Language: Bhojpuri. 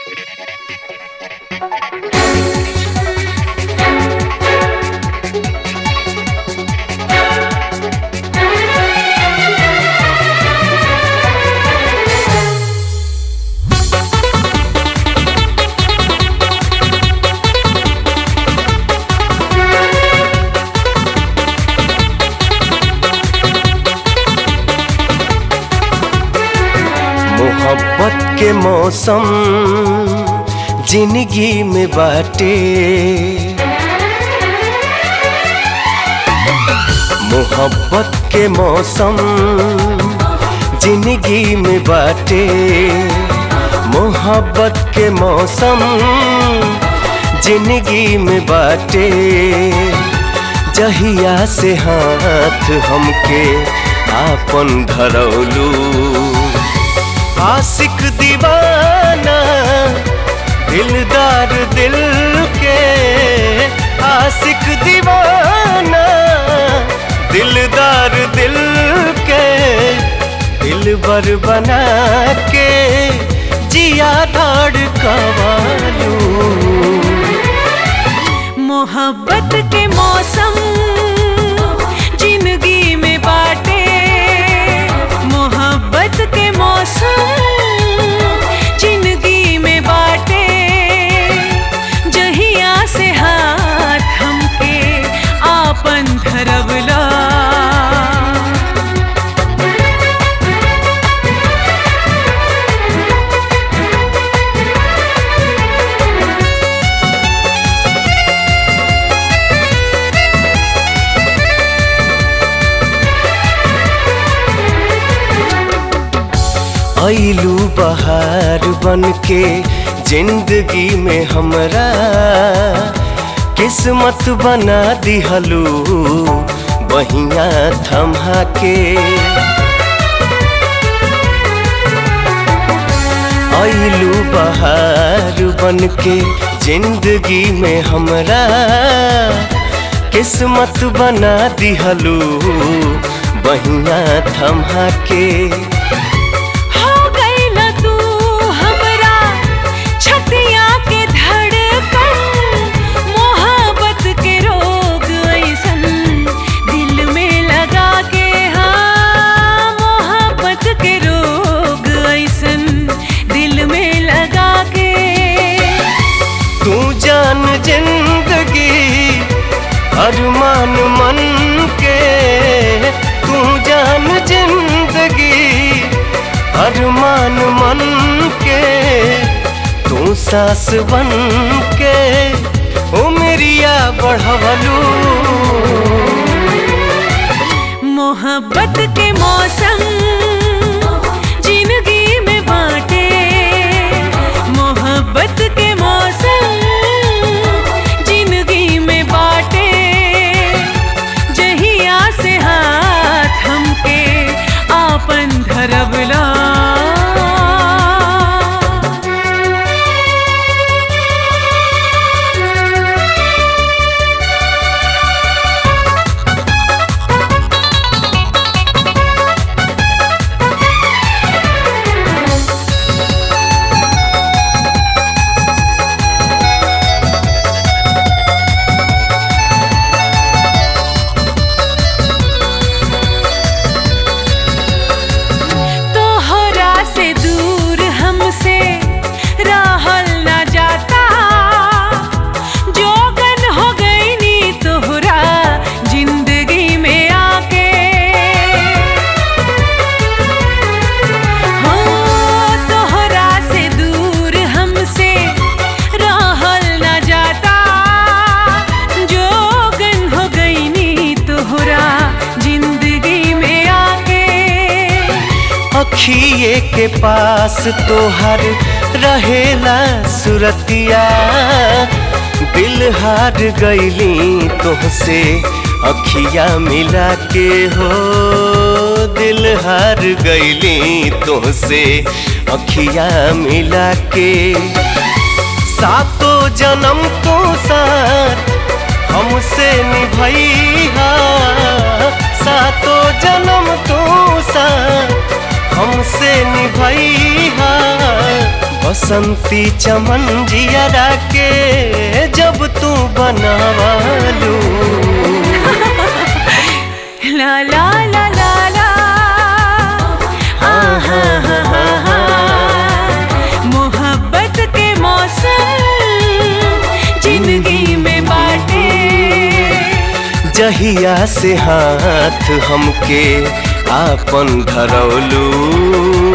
मोहब्बत के मौसम जिंदगी में बाटे मोहब्बत के मौसम जिंदगी में बाटे मोहब्बत के मौसम जिंदगी में बाटे जहिया से हाथ हमके आपन धरौलू आशिक दीवाना दिलदार दिल के आशिक दीवाना दिलदार दिल के दिल बर बना के जिया दाड़ कवालू मोहब्बत के मौसम जिंदगी में बाटे मोहब्बत के मौसम जिंदगी में बाटे जहिया से हाथ हमके आपन धरवला ऐलू बहार बन के जिंदगी में हमरा किस्मत बना दिहलू बहिया थमा के ऐलू बहार बन के जिंदगी में हमरा किस्मत बना दिहलू बहिया थमा के हो गइला तू हमरा छतिया के धड़कन मोहब्बत के रोग ऐसन दिल में लगा के हाँ मोहब्बत के रोग ऐसन दिल में लगा के तू जान जिंदगी अरमान मन के तू जान जिंदगी अरमान मन के तू सास बन के उमरिया बढ़वलू मोहब्बत के मौसम जिंदगी में बाटे मोहब्बत के मौसम जिंदगी में बाटे जहिया से हाथ हमके आपन धरवला तोहरा से दूर हमसे रहल न जाता जोगन हो गई नी तोहरा जिंदगी में आके हो तोहरा से दूर हमसे रहल न जाता जोगन हो गई नी तोहरा जिंदगी में आके अखिए के पास तोहर रहेला सुरतिया दिल हार गईली तोहसे अखिया मिला के हो दिल हार गईली तोहसे अखिया मिला के सातो जन्म तो साथ हमसे निभैया सातो जन्म तो साथ हमसे निभैया बस बसंती चमन जियरा के जब तू बनवालू ला ला ला ला ला आहा हा हा हा मोहब्बत के मौसम जिंदगी में बाटे जहिया से हाथ हमके आपन धरौलू